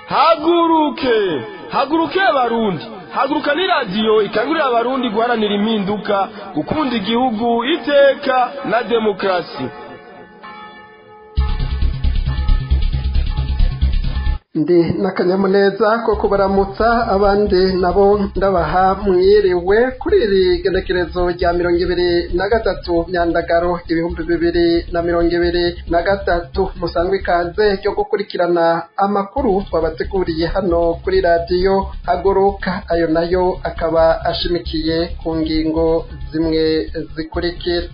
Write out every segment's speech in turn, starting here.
haguruke haguruke abarundi haguruka ni radiyo ikangurira abarundi guharanira impinduka gukunda igihugu iteka na demokarasi ndi n'akanyamuneza ko kubaramutsa abandi nabo ndabaha mwiriwe kuri iri genekerezo rya mirongo ibiri na gatatu myandagaro ibihumbi bibiri na mirongo ibiri na gatatu musanzwe ikaze ryo gukurikirana amakuru twabateguriye hano kuri radiyo haguruka ayo nayo akaba ashimikiye ku ngingo zimwe zikurikira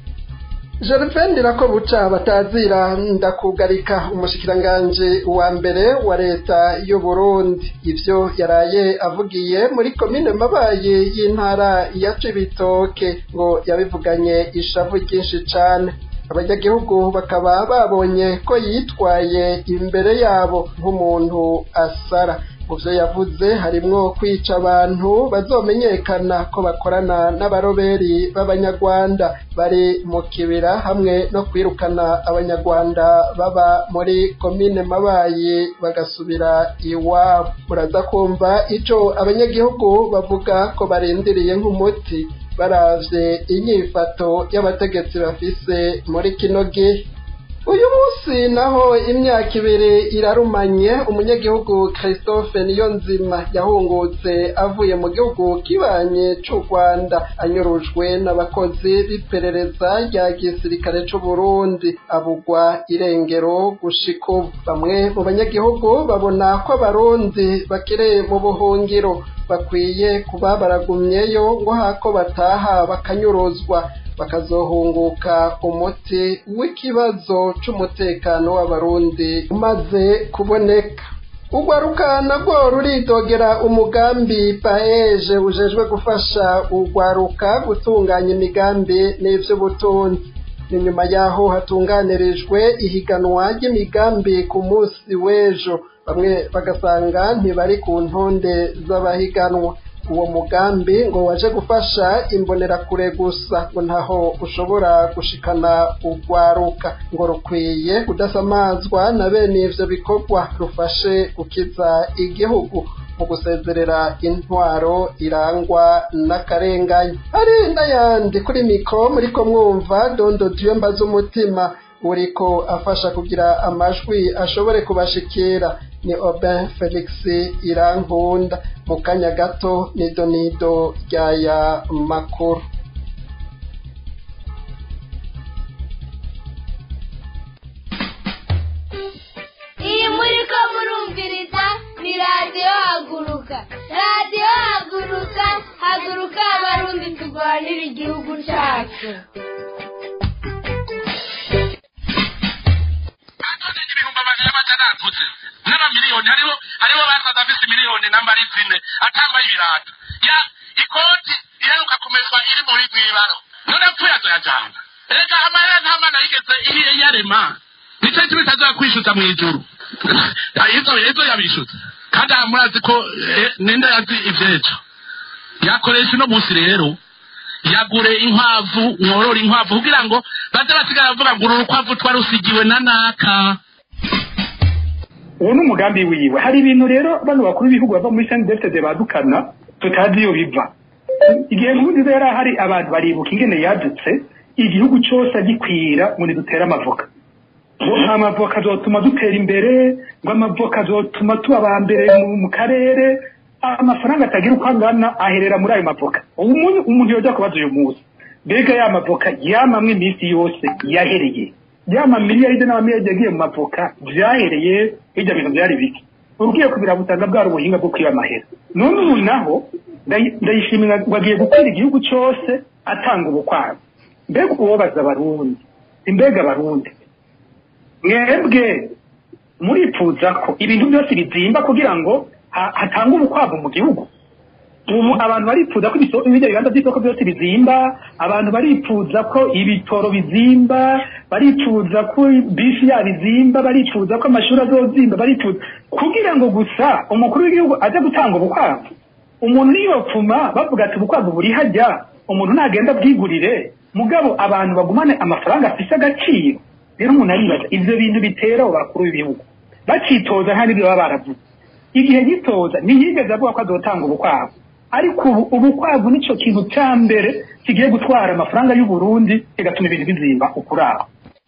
Gervain ko buca batazira ndakugarika umushikiranganji wa mbere wa leta y'u Burundi ivyo yaraye avugiye muri komine mabaye y'intara ya Cibitoke ngo yabivuganye ishavu ryinshi cane abanyagihugu bakaba babonye ko yitwaye imbere yabo nk'umuntu asara mu byo yavuze harimwo kwica abantu bazomenyekana ko bakorana n'abaroberi b'abanyarwanda bari mu kibira hamwe no kwirukana abanyarwanda baba muri komine mabayi bagasubira iwabo muraza kumva ico abanyagihugu bavuga ko barindiriye nk'umuti baravye inyifato y'abategetsi bafise muri kino gihe uyu munsi naho imyaka ibiri irarumanye umunyagihugu christophe niyonzima yahungutse avuye mu gihugu kibanye c'u rwanda anyurujwe n'abakozi b'iperereza rya gisirikare c'u burundi abugwa irengero gushika ubu bamwe mu banyagihugu babona ko abarundi bakiri mu buhungiro bakwiye kuba baragumyeyo ngo hako bataha bakanyuruzwa bakazohunguka umuti w'ikibazo c'umutekano w'abarundi umaze kuboneka urwaruka nabwo ruridogera umugambi paeje ujejwe gufasha urwaruka gutunganya imigambi n'ivy'ubutunzi ni nyuma yaho hatunganirijwe ihiganwa ry'imigambi ku munsi w'ejo bamwe bagasanga ntibari ku ntonde z'abahiganwa uwo mugambi ngo waje gufasha imbonerakure gusa ngo ntaho ushobora gushikana urwaruka ngo rukwiye kudasamazwa na bene ivyo bikorwa rufashe gukiza igihugu mu gusezerera intwaro irangwa n'akarenganya hari n'ayandi kuri mikro muriko mwumva dondo diyo mbaza umutima uriko afasha kugira amajwi ashobore kubashikira ni Aubin Felix Irankunda mu kanya gato nido nido ryaya makuru iyi muri ko murumviriza ni radiyo haguruka radiyo haguruka haguruka abarundi turwanira igihugu cyacu ibihumbi amajana y'amajana atutse n'amamiliyoni hariho hariho basaza afise miliyoni nambari zine atambaye ibirato ya ikoti iheruka kumeswa iri muri mwibaro none apfuye azoyajana reka amahera nta mana yigeze ihiye yarema nico kimwe itazoya kwishuza mw'ijuru izo izo yabishutse kandi aha murazi ko eh, ninde yazi ivyejo yakoresha uno munsi rero yagure inkwavu mworora inkwavu kugira ngo baze basigara bavuga ngo uru rukwavu twarusigiwe na naka uwo ni umugambi wiwe hari ibintu rero bano bakuru b'ibihugu bava muri senti defitede badukana tutazi iyo biva igihe nkurunziza yari ahari abantu baribuka ingene yadutse igihugu cyose agikwira ngo nidutere amavoka ngo nta mavoka azotuma dutera imbere ngo amavoka azotuma tuba aba mbere mu- mu karere amafaranga atagira uko angana aherera muri ayo mavoka ubu umuntu- umuntu yojya kubaza uyu munsi mbega ya mavoka yamamwe iminsi yose yahereye ya mamiliyaride n'amamiliyaride yagiye mu mavoka vyahereye hirya bintu vyari bike ugiye kubira butanga bwari ubuhinga bwo kwiba amahera none ubu naho ndayi- ndayishimira ngo agiye gukwira igihugu cose atanga ubukwabu mbega uwobaza abarundi imbega abarundi mwebwe muripfuza ko ibintu byose bizimba kugira ngo ha- hatangwe ubukwavu mu gihugu ubu abantu baripfuza ko ibiso- ibijya bibanza by'isoko byose bizimba abantu baripfuza ko ibitoro bizimba baripfuza ko bisi yabo izimba baripfuza ko amashuri azozimba baripfuza kugira ngo gusa umukuru w'igihugu aze gutanga ubukwavu umuntu niyopfuma bavuga ati ubukwavu buri hajya umuntu nagenda bwigurire mugabo abantu bagumane amafaranga afise agaciro rero umuntu aribaza ivyo bintu bitera abo bakuru b'ibihugu bacitoza nta n'ibyo baba baravuze igihe gitoza ntiyigeze avuga ko azotanga ubukwavu ariko ubu ubukwavu nico kintu cya mbere kigiye gutwara amafaranga y'u Burundi kigatuma ibintu bizimba ukuraho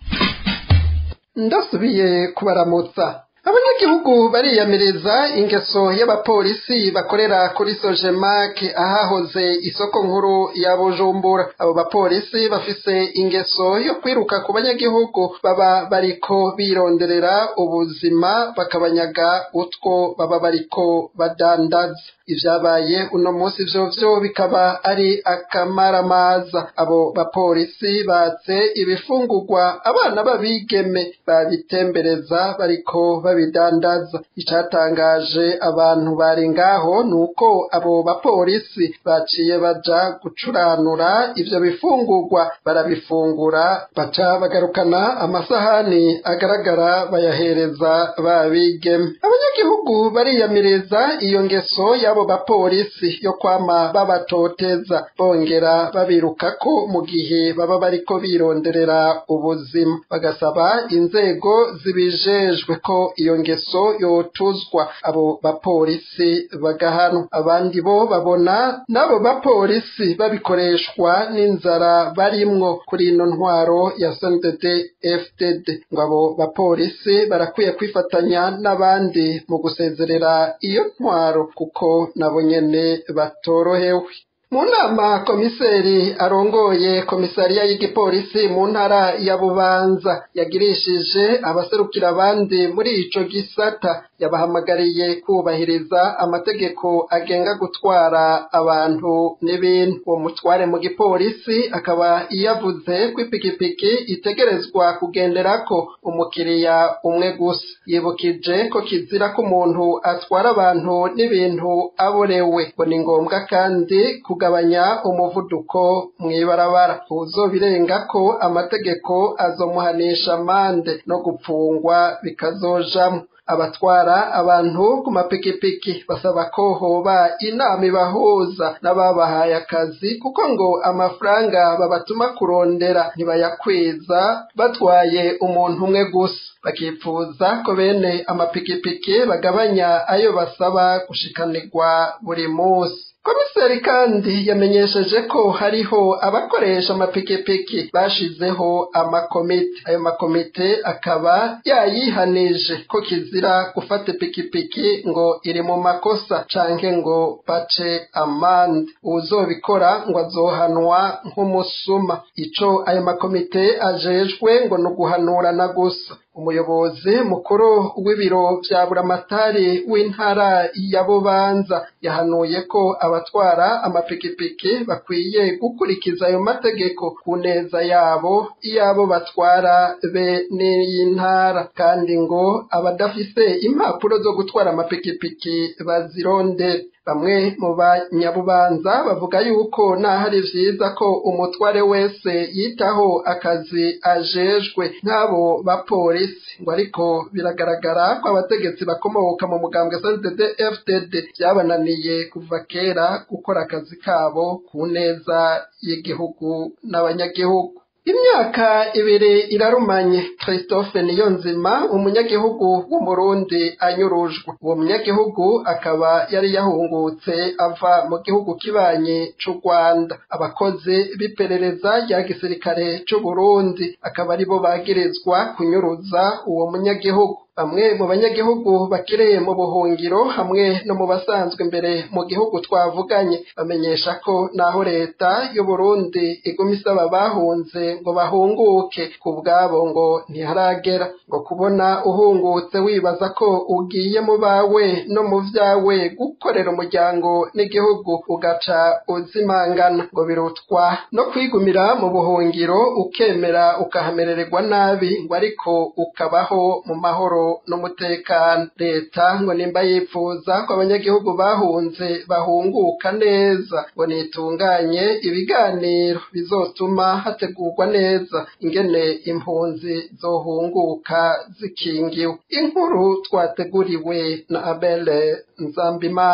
ndasubiye kubaramutsa abanyagihugu bariyamiriza ingeso y'abapolisi bakorera kuri sojemake ahahoze isoko nkuru ya bujumbura abo bapolisi bafise ingeso yo kwiruka ku banyagihugu baba bariko bironderera ubuzima bakabanyaga utwo baba bariko badandaza ivyabaye uno munsi vyovyo bikaba ari akamaramaza abo bapolisi batse ibifungurwa abana b'abigeme babitembereza bariko babidandaza icatangaje abantu bari ngaho nuko abo bapolisi baciye baja gucuranura ivyo bifungurwa barabifungura baca bagarukana amasahani agaragara bayahereza babigeme abanyagihugu bariyamiriza iyo ngeso y'abo bapolisi yo kwama babatoteza bongera babirukako mu gihe baba bariko bironderera ubuzima bagasaba inzego zibijejwe ko iyo ngeso yotuzwa abo bapolisi bagahanwa abandi bo babona n'abo bapolisi babikoreshwa n'inzara barimwo kuri ino ntwaro ya SNDD FDD ngo abo bapolisi barakwiye kwifatanya n'abandi mu gusezerera iyo ntwaro kuko nabo nyene batorohewe mu nama komiseri arongoye komisariya y'igipolisi mu ntara ya bubanza yagirishije abaserukira abandi muri ico gisata yabahamagariye kubahiriza amategeko agenga gutwara abantu n'ibintu uwo mutware mu gipolisi akaba yavuze ko ipikipiki itegerezwa kugenderako umukiriya umwe gusa yibukije ko kizira ko umuntu atwara abantu n'ibintu aborewe ngo ni ngombwa kandi kugabanya umuvuduko mw'ibarabara uzobirenga ko amategeko azomuhanisha amande no gupfungwa bikazojamwo abatwara abantu ku mapikipiki basaba ko hoba inama ibahuza n'ababahaye akazi kuko ngo amafaranga babatuma kurondera ntibayakwiza batwaye umuntu umwe gusa bakipfuza ko bene amapikipiki bagabanya ayo basaba gushikanirwa buri munsi komiseri kandi yamenyesheje ko hariho abakoresha amapikipiki bashizeho amakomite ayo makomite akaba yayihanije ko kizira gufata ipikipiki ngo iri mu makosa canke ngo bace amande uwuzobikora ngo azohanwa nk'umusuma ico ayo makomite ajejwe ngo ni uguhanurana gusa umuyobozi mukuru w'ibiro vya buramatari w'intara ya bubanza yahanuye ko abatwara amapikipiki bakwiye gukurikiza ayo mategeko ku neza yabo iyabo batwara be n'iy'intara kandi ngo abadafise impapuro zo gutwara amapikipiki bazirondere bamwe mu banyabubanza bavuga yuko naho ari vyiza ko umutware wese yitaho akazi ajejwe nk'abo bapolisi ngo ariko biragaragara ko abategetsi bakomoka mu mugambwe SNDD FDD vyabananiye kuva kera gukora akazi kabo ku neza y'igihugu n'abanyagihugu imyaka ibiri irarumanye christophe niyonzima umunyagihugu w'umurundi anyurujwe uwo munyagihugu akaba yari yahungutse ava mu gihugu kibanyi c'u rwanda abakozi b'iperereza rya gisirikare c'uburundi akaba aribo bagirizwa kunyuruza uwo munyagihugu bamwe mu banyagihugu bakiriye mu buhungiro hamwe no mu basanzwe imbere mu gihugu twavuganye bamenyesha ko naho leta y'uburundi iguma isaba bahunze ngo bahunguke ku bwabo ngo ntiharagera ngo kubona uhungutse wibaza ko ugiye mu bawe no mu vyawe gukorera umuryango n'igihugu ugaca uzimangana ngo birutwa no kwigumira mu buhungiro ukemera ukahamerererwa nabi ngo ariko ukabaho mu mahoro n'umutekano leta ngo nimba yifuza ko abanyagihugu bahunze bahunguka neza ngo nitunganye ibiganiro bizotuma hategurwa neza ingene impunzi zohunguka zikingiwe inkuru twateguriwe na abele nzambimana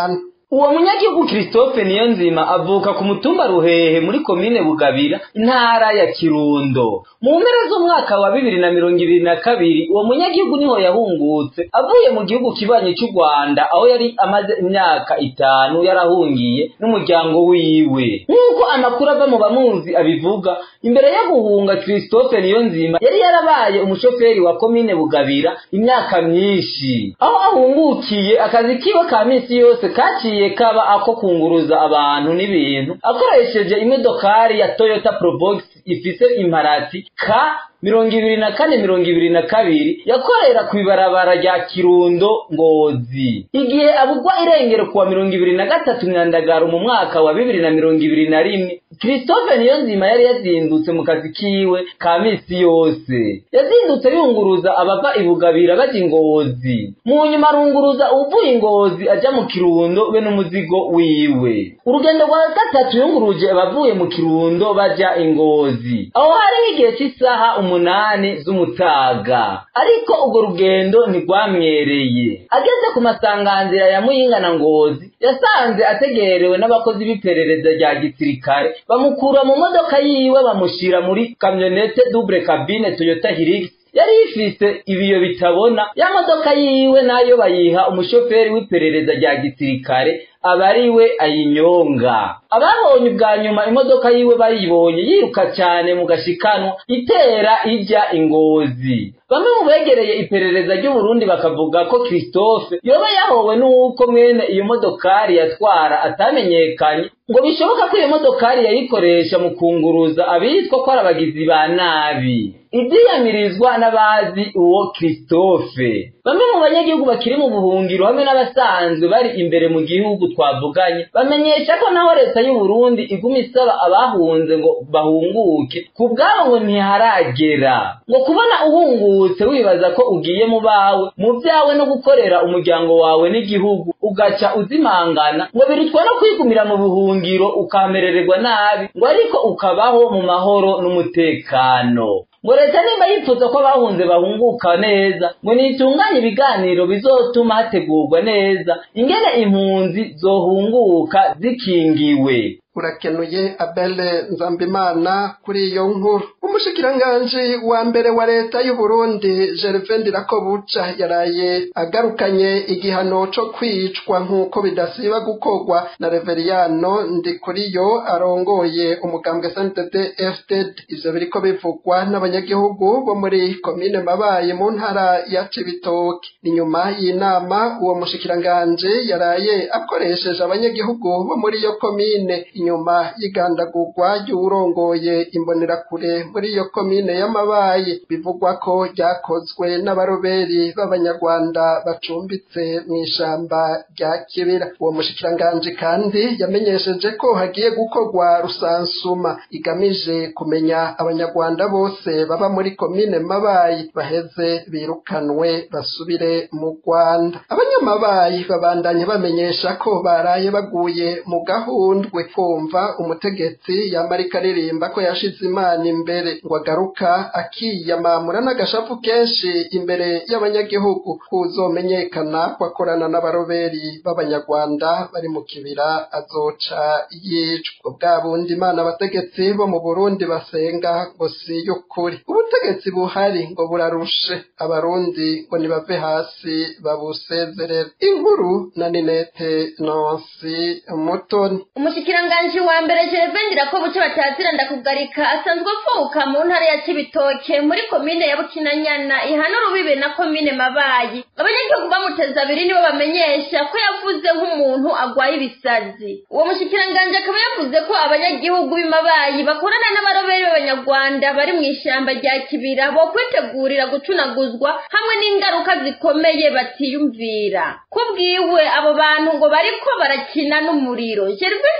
uwo munyagihugu christophe niyo nzima avuka ku mutumba ruhehe muri komine bugabira intara ya kirundo mu mpera z'umwaka wa bibiri na mirongo ibiri na kabiri uwo munyagihugu niho yahungutse avuye mu gihugu kibanyi cy'u rwanda aho yari amaze imyaka itanu yarahungiye n'umuryango wiwe nk'uko amakuru ava mu bamuzi abivuga imbere yo guhunga christophe niyo nzima yari yarabaye umushoferi wa komine bugabira imyaka myinshi aho ahungukiye akazi kiwe ka minsi yose kaciye kaba ako kunguruza abantu n'ibintu akoresheje imodokari ya toyota probox ifise imparati ka mirongo ibiri na kane mirongo ibiri na kabiri yakorera ku ibarabara rya kirundo ngozi igihe abugwa irengero kuwa mirongo ibiri na gatatu myandagaro mu mwaka wa bibiri na mirongo ibiri na rimwe christophe niyo nzima yari yazindutse mu kazi kiwe ka misi yose yazindutse yunguruza abava ibugabira baja ingozi mu nyuma arunguruza uvuye ingozi aja mu kirundo be n'umuzigo wiwe urugendo rwa gatatu yunguruje abavuye mu kirundo baja ingozi aho hari nk'igihe cy'isaha umunani z'umutaga ariko urwo rugendo ntirwamwereye ageze ku masanganzira ya muyinga na ngozi yasanze ategerewe n'abakozi b'iperereza rya gisirikare bamukura mu modoka yiwe bamushyira muri kamyonete double cabine toyota hilux yari ifise ibiyo bitabona ya modoka yiwe nayo bayiha umushoferi w'iperereza rya gisirikare aba ari we ayinyonga ababonye ubwa nyuma imodoka yiwe bayibonye yiruka cyane mu gashikanwa itera ijya ingozi bamwe mu begereye iperereza ry'uburundi bakavuga ko christophe yoba yahowe n'uko mwene iyo modokari yatwara atamenyekanye ngo bishoboka ko iyo modokari yayikoresha mu kunguruza abitwa ko ari abagizi ba nabi ibyiyamirizwa n'abazi uwo christophe bamwe mu banyagihugu bakiri mu buhungiro hamwe n'abasanzwe bari imbere mu gihugu twavuganye bamenyesha ko naho leta y'u Burundi iguma isaba abahunze ngo bahunguke ku bwabo ngo ntiharagera ngo kubona uhungutse wibaza ko ugiye mu bawe mu byawe no gukorera umuryango wawe n'igihugu ugaca uzimangana ngo birutwa no kwigumira mu buhungiro ukamerererwa nabi ngo ariko ukabaho mu mahoro n'umutekano ngo leta nimba yifuza ko abahunze bahunguka neza ngo nitunganye ibiganiro bizotuma hategurwa neza ingene impunzi zohunguka zikingiwe urakenuye abele nzambimana kuri iyo nkuru umushikiranganji wa mbere wa leta y'u Burundi Gervain Ndirakobuca yaraye agarukanye igihano co kwicwa nk'uko bidasiba gukorwa na Reveriyano Ndikuriyo arongoye umugambwe SNDD FDD ivyo biriko bivugwa n'abanyagihugu bo muri komine Mabaye mu ntara ya Cibitoke ni nyuma y'inama uwo mushikiranganji yaraye akoresheje abanyagihugu bo muri iyo komine inyuma y'igandagurwa ry'uwurongoye imbonerakure muri iyo komine y'amabaye bivugwa ko ryakozwe n'abaroberi b'abanyarwanda bacumbitse mu ishamba rya kibira uwo mushikiranganji kandi yamenyesheje ko hagiye gukorwa rusansuma igamije kumenya abanyarwanda bose baba muri komine mabayi baheze birukanwe basubire mu rwanda abanyamabayi babandanye bamenyesha ko baraye baguye mu gahundwe kumva umutegetsi yamarika aririmba ko yashize imana imbere ngo agaruka akiyamamura n'agashavu kenshi imbere y'abanyagihugu kuzomenyekana ko akorana n'abaroberi b'abanyarwanda bari mu kibira azoca yicwa bwa bundi imana abategetsi bo mu burundi basenga ngo si y'ukuri ubutegetsi buhari ngo burarushe abarundi ngo nibave hasi babusezerere inkuru na ninete nonsi mutoni umushikiranganji wa mbere jerevendira ko buce batazira ndakugarika asanzwe avuka mu ntara ya cibitoke muri komine ya bukinanyana ihana urubibe na komine mabayi abanyagihugu bamuteza abiri nibo bamenyesha ko yavuze nk'umuntu agwaye ibisazi uwo mushikiranganji akaba yavuze ko abanyagihugu b'imabayi bakorana n'abaroberi b'abanyarwanda bari mu ishyamba rya kibira bo kwitegurira gucunaguzwa hamwe n'ingaruka zikomeye batiyumvira kubwiwe abo bantu ngo bariko barakina n'umuriro jerivendira ko buce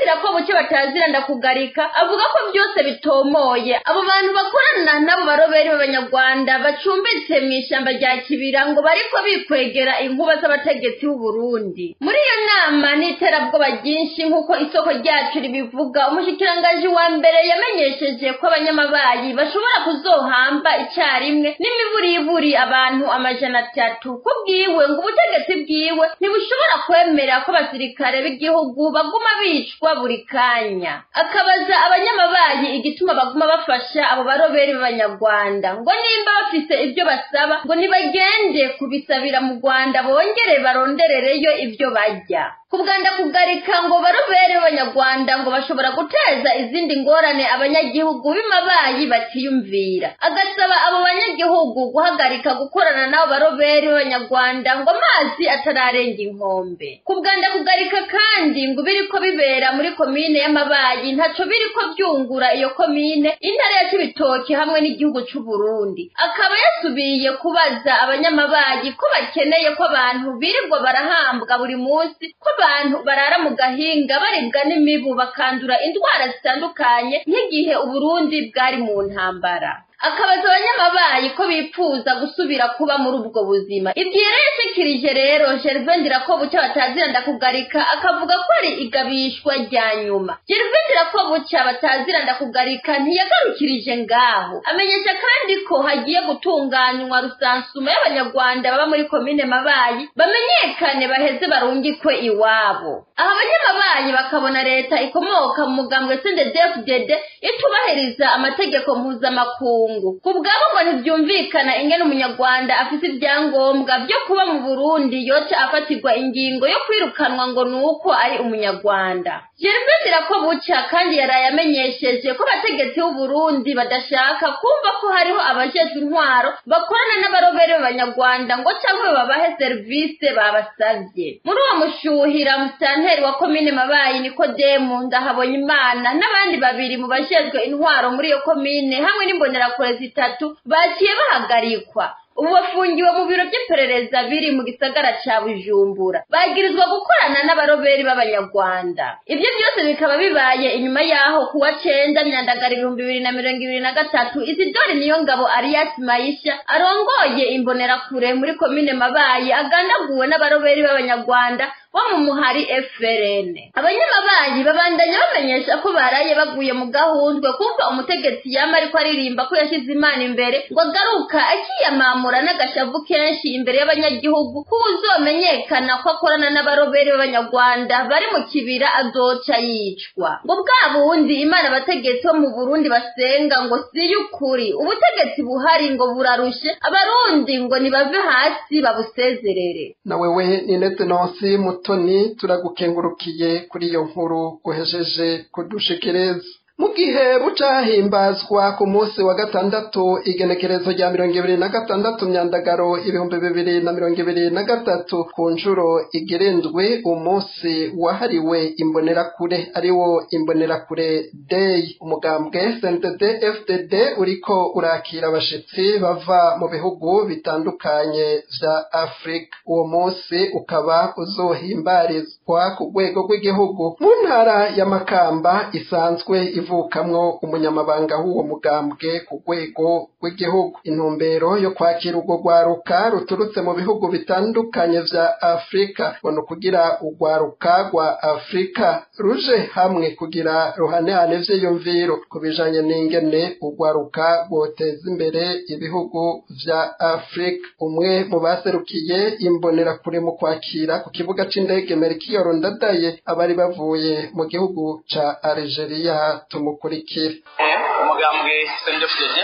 buke batazira ndakugarika avuga ko byose bitomoye abo bantu bakorana n'abo baroberi b'abanyarwanda bacumbitse mu ishyamba rya kibira ngo bariko bikwegera inkuba z'abategetsi b'u Burundi muri iyo nama n'iterabwoba ryinshi nk'uko isoko ryacu ribivuga umushikirangaji wa mbere yamenyesheje ko abanyamabayi bashobora kuzohamba icyarimwe n'imiburiburi abantu amajana atatu ko bwiwe ngo ubutegetsi bwiwe ntibushobora kwemera ko abasirikare b'igihugu baguma bicwa buri kanya akabaza abanyamabayi igituma baguma bafasha abo baroberi b'abanyarwanda ngo nimba bafise ibyo basaba ngo nibagende kubisabira mu rwanda bongere baronderereyo ibyo bajya kubwanda kugarika ngo barobere b'abanyarwanda ngo bashobora guteza izindi ngorane abanyagihugu b'imabayi batiyumvira agasaba abo banyagihugu guhagarika gukorana n'abo barobere b'abanyarwanda ngo amazi atararenga inkombe kubwanda kugarika kandi ngo biriko bibera muri komine y'amabayi ntaco biriko byungura iyo komine intara ya cibitoki hamwe n'igihugu c'u Burundi akaba yasubiye kubaza abanyamabayi ko bakeneye ko abantu birirwa barahambwa buri munsi ko abantu barara mu gahinga baribwa n'imibu bakandura indwara zitandukanye nk'igihe uburundi bwari mu ntambara akabaza abanyamabayi ko bipfuza gusubira kuba muri ubwo buzima ibyo rero yashikirije rero gervain dirakobuca batazira ndakugarika akavuga ko ari igabishwa rya nyuma gervain dirakobuca batazira ndakugarika ntiyagarukirije ngaho amenyesha kandi ko hagiye gutunganywa rusansuma y'abanyarwanda baba muri komine mabayi bamenyekane baheze barungikwe iwabo aha abanyamabayi bakabona leta ikomoka mu mugambwe sendedefudede itubahiriza amategeko mpuzamakungu ku bwabo ngo ntibyumvikana ingene umunyarwanda afite ibyangombwa byo kuba mu burundi yoca afatirwa ingingo yo kwirukanwa ngo ni uko ari umunyarwanda gervais ko buca kandi yaraye amenyesheje ko abategetsi b'uburundi badashaka kumva ko hariho abajejwe intwaro bakorana n'abarobere b'abanyarwanda ngo cyangwa babahe serivisi babasabye muri uwo mushuhira musitanteri wa komine mabayi nikodemu ndahabonye imana n'abandi babiri mu bajejwe intwaro muri iyo komine hamwe n'imbonerakure zitatu bagiye bahagarikwa ubu bafungiwe mu biro by'iperereza biri mu gisagara ca bujumbura bagirizwa gukorana n'abaroberi b'abanyarwanda ibyo byose bikaba bibaye inyuma yaho kuwa cenda myandagara ibihumbi bibiri na mirongo ibiri na gatatu isidori niyo ngabo arias maisha arongoye imbonerakure muri komine mabayi agandaguwe n'abaroberi b'abanyarwanda bo mu muhari FRN abanyamabayi babandanya bamenyesha ko baraye baguye mu gahundwe kumva umutegetsi yama ariko aririmba ko yashize imana imbere ngo agaruka akiyamamura n'agashavu kenshi imbere y'abanyagihugu ko uzomenyekana ko akorana n'abaroberi b'abanyarwanda bari mu kibira azoca yicwa ngo bwa bundi imana abategetsi bo mu burundi basenga ngo si y'ukuri ubutegetsi buhari ngo burarushe abarundi ngo nibave hasi babusezerere na wewe ni netenonsi mutoni turagukengurukiye kuri iyo nkuru uhejeje kudushikiriza mu gihe buca hahimbazwa ku munsi wa gatandatu igenekerezo rya mirongo ibiri na gatandatu myandagaro ibihumbi bibiri na mirongo ibiri na gatatu ku nshuro igerendwe umunsi wahariwe imbonerakure ariwo imbonerakure day umugambwe cndd fdd uriko urakira abashitsi bava mu bihugu bitandukanye vya afurika uwo munsi ukaba uzohimbarizwa ku rwego rw'igihugu mu ntara ya makamba isanzwe ivukamwo umunyamabanga w'uwo mugambwe ku rwego rw'igihugu intumbero yo kwakira urwo rwaruka ruturutse mu bihugu bitandukanye vya afurika ngo ni ukugira urwaruka rwa afurika ruje hamwe kugira ruhanehane vyiyumviro ku bijanye n'ingene urwaruka rwoteza imbere ibihugu vya afurika umwe mu baserukiye imbonerakure mu kwakira ku kibuga c'indege merikiyoro ndadaye abari bavuye mu gihugu ca algeria tumukurikire umugambwe sendefudede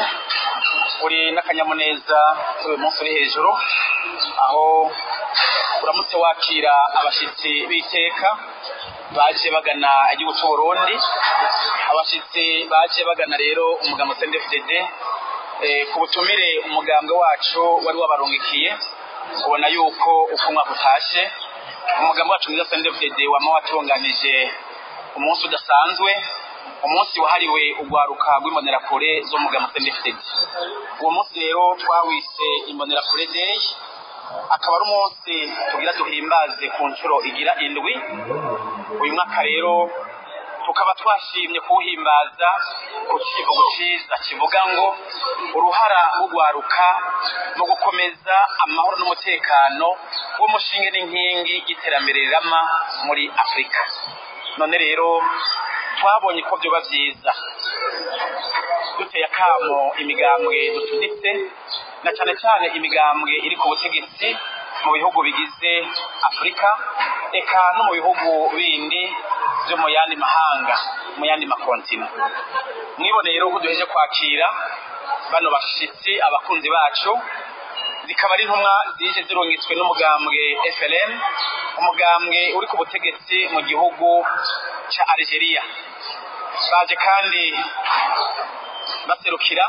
uri n'akanyamuneza uyu munsi uri hejuru aho uramutse wakira abashyitsi b'iteka baje bagana igihugu cy'u Burundi abashyitsi baje bagana rero umugambwe sendefudede ku butumire umugambwe wacu wari wabarungikiye ubona yuko uko umwaka utashe umugambwe wacu mwiza sendefudede wama watunganije umunsi udasanzwe umunsi wahariwe urwaruka rw'imbonerakure zo mu gama sendefitedi uwo munsi rero twawise imbonerakure day akaba ari umunsi tugira duhimbaze ku nshuro igira indwi uyu mwaka rero tukaba twashimye kuwuhimbaza ku kivugo cyiza kivuga ngo uruhara rugwaruka mu gukomeza amahoro n'umutekano w'umushinge n'inkingi y'iterambere rirama muri afurika none rero twabonye ko byoba byiza duteye akamo imigambwe dutunitse na cyane cyane imigambwe iri ku butegetsi mu bihugu bigize afurika eka no mu bihugu bindi byo mu yandi mahanga mu yandi makontina mwiboneye rero ko duheje kwakira bano bashitsi abakunzi bacu zikaba ari intumwa zije zirungitswe n'umugambwe FLN umugambwe uri ku butegetsi mu gihugu cya Algeria baje kandi baserukira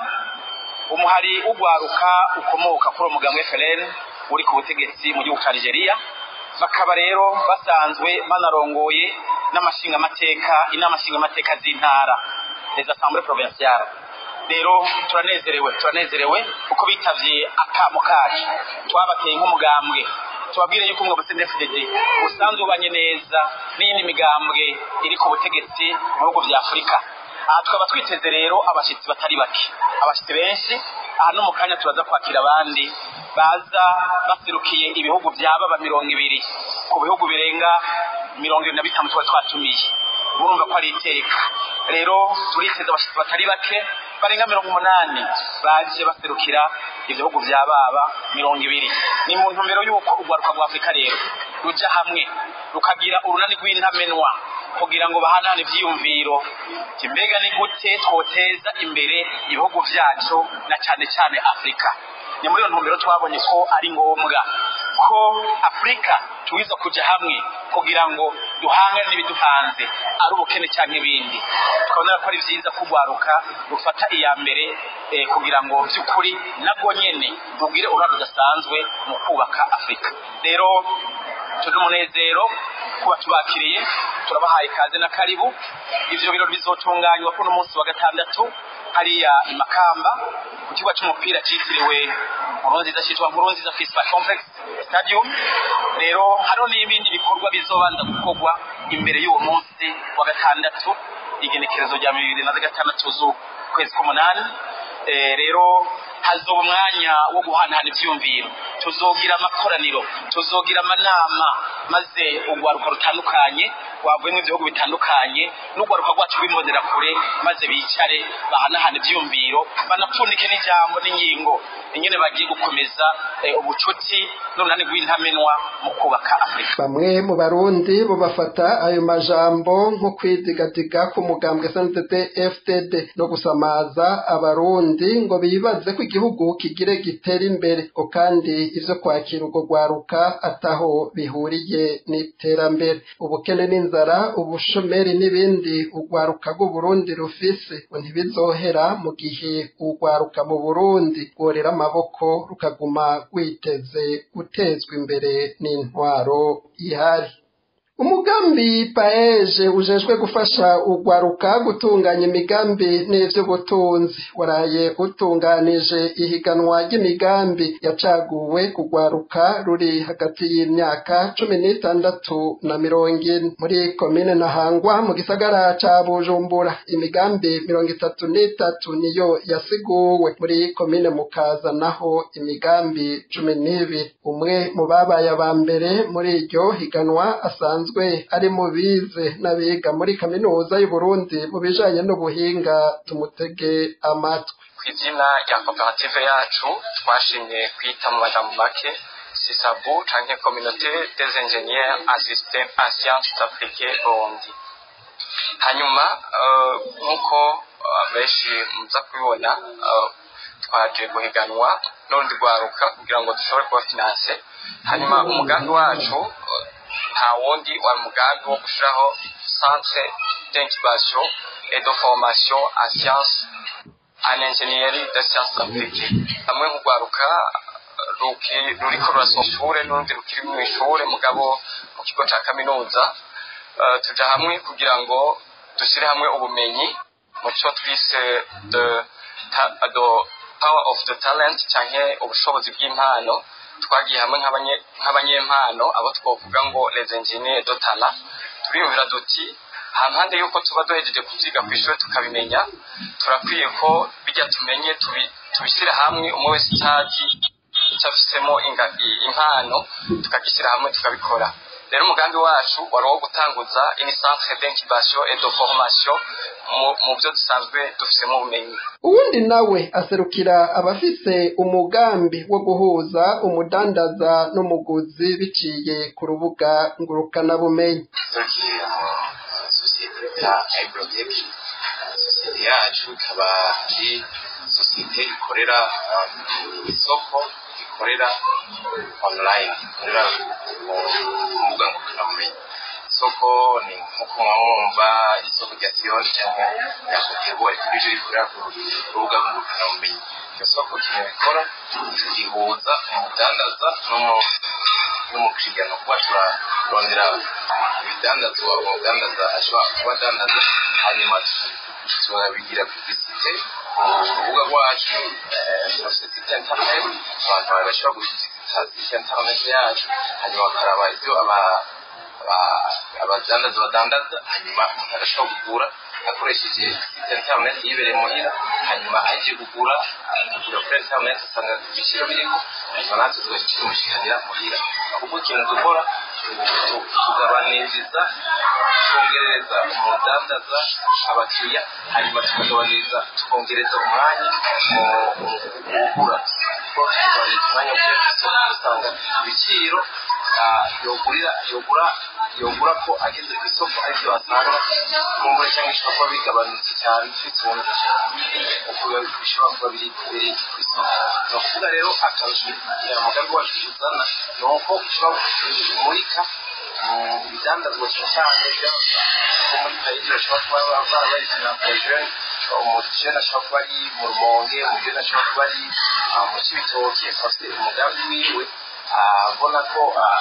umuhari ugwaruka ukomoka kuri umugambwe FLN uri ku butegetsi mu gihugu cya Algeria bakaba rero basanzwe banarongoye n'amashingamateka inama nshingamateka z'intara les assemblées provinciales rero turanezerewe turanezerewe kuko bitavye akamo kacu twabateye nk'umugambwe tubabwire yuko umwe CNDD usanzwe ubanye neza n'iyindi migambwe iri ku butegetsi mu bihugu vya Afurika aha tukaba twiteze rero abashitsi batari bake abashitsi benshi aha no mu kanya turaza kwakira abandi baza baserukiye ibihugu byababa mirongo ibiri ku bihugu birenga mirongo ibiri na bitanu tuba twatumiye murumva ko ari iteka rero turiteze abashitsi batari bake barenga mirongo umunani baje baserukira ibihugu bya baba mirongo ibiri ni mu ntumbero y'uko urwaruka rwa afurika rero ruja hamwe rukagira urunani rw'intamenwa kugira ngo bahanahane ivyiyumviro mbega ni gute twoteza imbere ibihugu vyacu na cane cane afurika ni muri iyo ntumbero twabonye ko ari ngombwa ko afurika tuwiza kuja hamwe kugira ngo duhangane n'ibiduhanze ari ubukene cyangwa ibindi tukabona ko ari vyiza kugwaruka rufata iya mbere eh, kugira ngo by'ukuri nabwo nyene rugire uruhare rudasanzwe mu kubaka afurika rero turi umunezero kuba tubakiriye turabahaye ikaze na karibu ivyo birori bizotunganywa kuno munsi wa gatandatu hariya imakamba ku kibuga c'umupira citiriwe nkurunziza citwa nkurunziza festival complex stadium rero hariho n'ibindi bikorwa bizobanza gukorwa imbere y'uwo munsi wa gatandatu igenekerezo rya bibiri na gatandatu z'ukwezi k'umunani Eh, rero hazoba umwanya wo guhanahana ivyumviro tuzogira amakoraniro tuzogira amanama maze urwaruka rutandukanye rwavuyemo ibihugu bitandukanye n'urwaruka rwacu rw'imbonera kure maze bicare bahanahana ivyumviro banapfundike n'ijambo n'ingingo ingene bagiye gukomeza eh, ubucuti n'urunani rw'intamenwa mu kubaka afurika bamwe mu barundi bo bafata ayo majambo nko kwidigadiga k'umugambwe SNDD FDD no gusamaza abarundi ngo bibaze ko igihugu kigire gitera imbere ngo kandi ivyo kwakira urwo rwaruka ataho bihuriye n'iterambere ubukene n'inzara ubushomeri n'ibindi urwaruka rw'uburundi rufise ngo ntibizohera mu gihe urwaruka mu burundi rworera amaboko rukaguma rwiteze gutezwa imbere n'intwaro ihari umugambi paeje ujejwe gufasha urwaruka gutunganya imigambi n'ivy'ubutunzi waraye utunganije ihiganwa ry'imigambi yacaguwe kugwaruka ruri hagati y'imyaka cumi n'itandatu na mirongo ine muri komine Ntahangwa mu gisagara ca Bujumbura imigambi mirongo itatu n'itatu niyo yasiguwe muri komine Mukaza naho imigambi cumi n'ibiri umwe mu babaye aba mbere muri iryo higanwa asanzwe asanzwe ari mu bize n'abiga muri kaminuza y'Uburundi mu bijanye n'ubuhinga tumutege amatwi ku izina rya koperative yacu twashimye kwita mu majambo make sisabu canke communauté des ingénieurs en système en sciences appliquées Burundi hanyuma nk'uko benshi muza kubibona twaje guhiganwa n'urundi rwaruka kugira ngo dushobore kuba finance hanyuma umugambi wacu nta wundi wari umugambi wo gushyiraho centre d'incubation et de formation en science en ingénierie de science appliquée hamwe nk'urwaruka ruriko rurasohoka ishure n'urundi rukiri mu ishure mugabo mu kigo ca kaminuza tuja hamwe kugira ngo dushyire hamwe ubumenyi mu cyo twise the, the power of the talent canke ubushobozi bw'impano twagiye hamwe nk'abanyempano abo twovuga ngo les ingénieurs de talent turiyumvira duti hampande y'uko tuba duhejeje kubyiga ku ishuri tukabimenya turakwiye ko bijya tumenye tubishyira hamwe umwe wese icyazi icyo afisemo impano tukagishyira hamwe tukabikora rero umugambi wacu wari uwo gutanguza ini centre d'incubation et de formation mu byo dusanzwe dufisemo ubumenyi uwundi nawe aserukira abafise umugambi wo guhuza umudandaza n'umuguzi biciye ku rubuga ngurukanabumenyi sosiyete bita agrotech sosiyete yacu ikaba ari sosiyete ikorera mu isoko ikorera online ikorera ku mbuga ngurukanabumenyi isoko ni nk'uko mwumva isoko rya siyoni cyangwa rya kotebu ariko ibyo rikorera ku rubuga ngurukanabumenyi iryo soko ikintu rikora rihuza umudandaza n'umukiriya ni ukuba turarondera ibidandazwa umudandaza ashobora kuba adandaza hanyuma tukabigira publicite ku rubuga rwacu dufite site interineti abantu bashobora gushyikiriza site interineti yacu hanyuma bakaraba ibyo abadandaza badandaza hanyuma umuntu arashobora kugura akoresheje site interineti yibereye muhira hanyuma agiye kugura akagura kuri interineti asanga ibiciro biriho hanyuma natwe tugahita tumushikanira muhira kuko ikintu dukora tugabaniriza twongerereza umudandaza abakiriya hanyuma tukagabaniriza tukongereza umwanya mu kugura kuko tugabaniriza umwanya wo kujya ku isoko usanga ibiciro yogurira yogura yogura ko ageze ku isoko aribyo asanga kumbura cyangwa ishobora kuba bigabanutse cyane bitewe uko bishobora kuba biri biri ku isoko ni ukuvuga rero akarusho umugambi wacu tuzana ni uko ushobora kumurika ibidandazwa cyane cyane ko muri kayiri bashobora kuba barabarekana porojeni umujene ashobora kuba ari mu rumonge umujene ashobora kuba ari mu kibitoki afite umugambi wiwe abona ko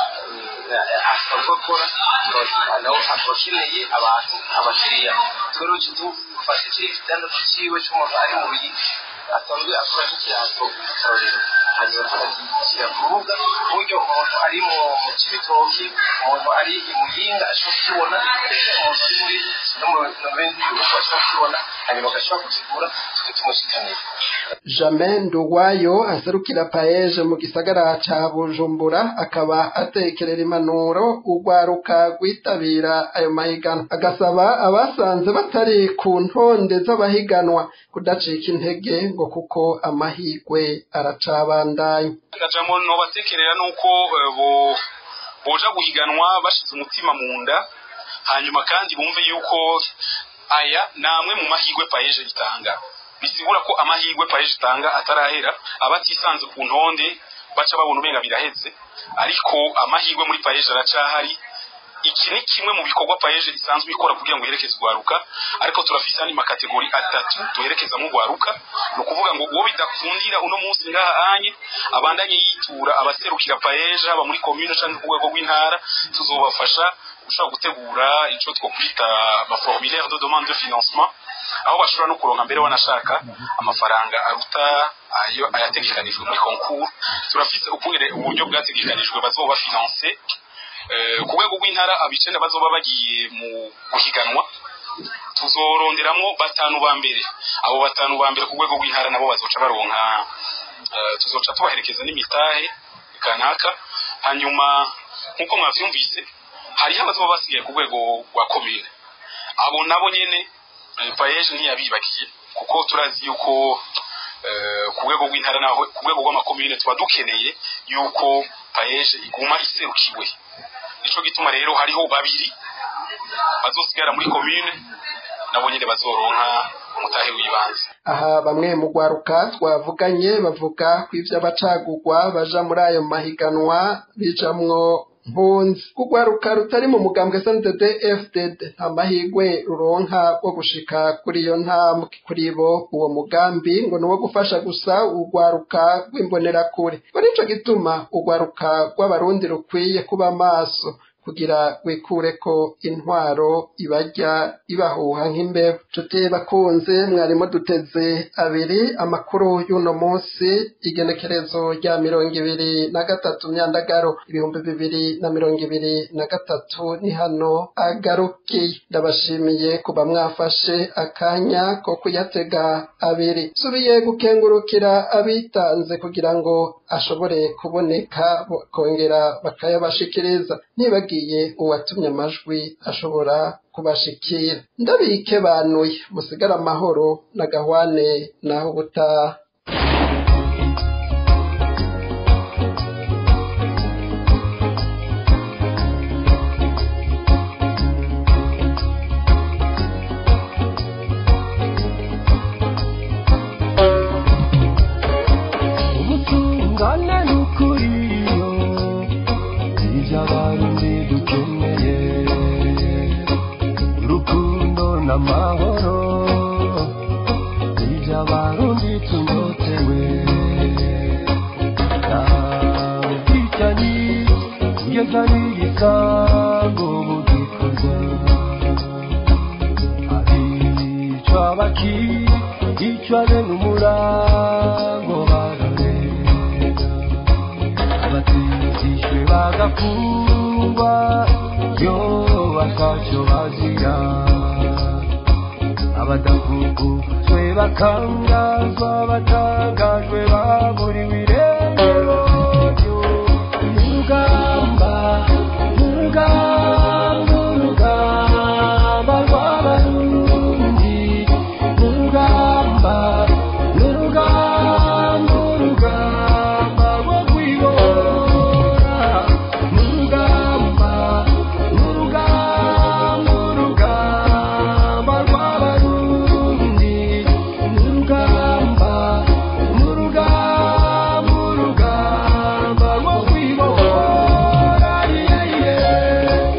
asanzwe akora nawe akaba akeneye abantu abakiriya twero dufashe kiriya kidandazo cyiwe cy'umuntu ari mu biyiki asanzwe akora nk'ikirato akarorero hanyuma tukagishyira ku rubuga ku buryo umuntu ari mu kibitoki umuntu ari i muyinga ashobora kukibona ndetse umuntu ari muri no mu bindi bihugu ashobora kukibona hanyuma agashobora kukigura tukakimushikanira Jamais Nduwayo aserukira paeje mu gisagara ca Bujumbura akaba atekerera impanuro urwaruka rwitabira ayo mahiganwa agasaba abasanze batari ku ntonde z'abahiganwa kudacika intege ngo kuko amahigwe aracabandanya akajambo nobatekerera nuko bo boja guhiganwa bashize umutima mu nda hanyuma kandi bumve yuko aya namwe mu mahigwe paeje itanga bisigura ko amahirwe paeje itanga atarahera abatisanze ku ntonde baca babona ubenga biraheze ariko amahirwe muri paeje aracahari iki ni kimwe mu bikorwa paeje isanzwe ikora kugira ngo iherekeze urwaruka ariko turafise andi makategori atatu tuherekeza mu rwaruka ni ukuvuga ngo uwo bidakundira uno munsi ngaha anye abandanye yitura abaserukira paeje haba muri komune cyangwa ku rwego rw'intara tuzobafasha ushobora gutegura icyo twokwita amaformulaire de demande de financement aho bashobora no kuronka mbere wanashaka amafaranga aruta ayo ayategekanijwe muri concours turafise ukungene uburyo bwategekanijwe bazoba bafinanse ku rwego rw'intara abicenda bazoba bagiye mu guhiganwa tuzoronderamwo batanu ba mbere abo batanu ba mbere ku rwego rw'intara nabo bazoca baronka tuzoca tubaherekeza n'imitahe kanaka hanyuma nk'uko mwavyumvise hariho abazoba basigaye ku rwego rwa komine abo nabo nyene paeje ntiyabibagiye kuko turazi yuko ku rwego rw'intara naho ku rwego rw'amakomine tuba dukeneye yuko paeje iguma iserukiwe nico gituma rero hariho babiri bazosigara muri komine nabo nyene bazoronka umutahe w'ibanze aha bamwe mu rwaruka twavuganye bavuga ko ivyo abacagurwa baja muri ayo mahiganwa bijamwo mpunzi kugwaruka rutari mu mugambwe SNDD FDD nta mahigwe ruronka wo gushika kuri iyo ntambwe kuri bo uwo mugambi ngo ni uwo gufasha gusa urwaruka rw'imbonerakure muri ico gituma urwaruka rw'abarundi rukwiye kuba maso kugira wikure ko intwaro ibarya ibahuha nk'imbeho nshuti bakunze mwarimu duteze abiri amakuru y'uno munsi igenekerezo rya mirongo ibiri na gatatu myandagaro ibihumbi bibiri na mirongo ibiri na gatatu ni hano agarukiye ndabashimiye kuba mwafashe akanya ko kuyatega abiri subiye gukengurukira abitanze kugira ngo ashobore kuboneka kongera bakayabashikiriza ntibagiye uwatumye amajwi ashobora kubashikira ndabike banuye musigara amahoro na gahwane naho ubutaha ubutungane n'ukuriyo ibyo abarundi dukeneye urukundo n'amahoro ibyo abarundi tunyotewe nta bwicanyi kugeza n'igisango mu gikorwa abicwa bakicwa bene umurango bararega abatizishwe bagafungwa yo batacyo bazira abadafungujwe bakangazwa batangajwe baburiwe irengero urugamba urugamba urugamba rw'abarundi urugamba urugamba urugamba rwo kwibora urugamba urugamba urugamba rw'abarundi urugamba urugamba urugamba rwo kwibora yeah, yeah.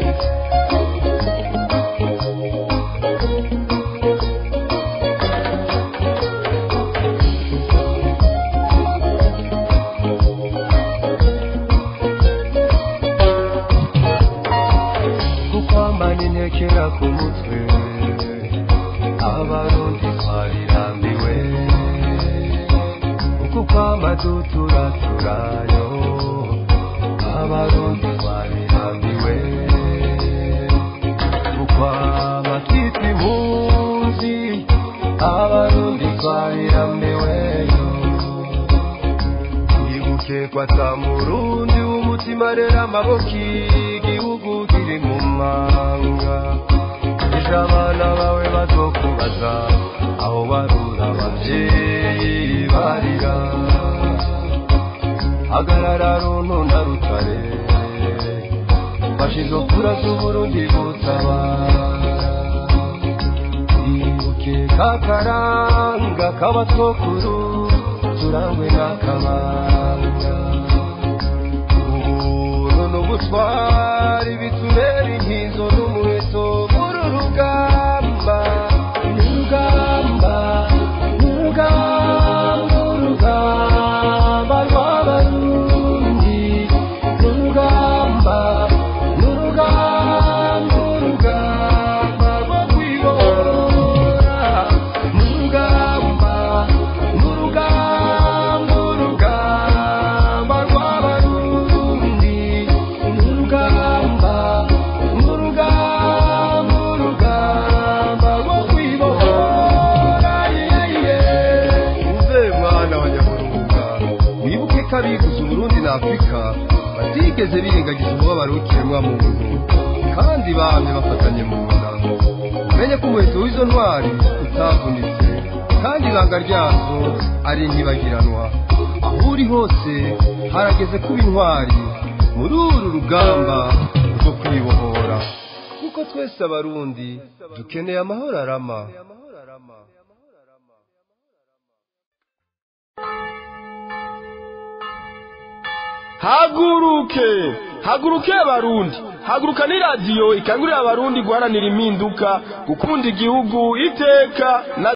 kukwambana intekera ku mutwe abarundi twarirambiwe uku kwamba duturaturayo abarundi twarirambiwe ukwama twita impunzi abarundi twarirambiweyo ibuke kwata murundi w'umutima rero amaboko igihugu kiri mu manga ejo abana bawe bazokubaza aho barura abavyeyi barira hagarara runtu na rutare fasha izo kura z'uburundi butabara ibuke kakaranga k'abatwokuru turangwe n'akabanga ubuntu n'ubutwari bitubera inkizo n'umuheto muri urugamba n'urugamba n'urugamba urugamba rw'abarundi n'urugamba n'urugamba urugamba rwo kwibora n'urugamba n'urugamba urugamba rw'abarundi n'urugamba n'urugamba urugamba rwo kwibora yeah, yeah. uze mwana wa nyamurunga wibuke ko abivuze uburundi na afurika batigeze birengagiza umubabaro w'ikiremwa muntu kandi bamye bafatanye mu nda umenye ko umuheto w'izo ntwari utavunitse kandi ibanga ryazo ari ntibagiranwa aho uri hose harageze kuba intwari muri uru rugamba rwo kwibohora kuko twese abarundi dukeneye amahoro arama haguruke haguruke abarundi haguruka ni radiyo ikangurira abarundi guharanira impinduka gukunda igihugu iteka na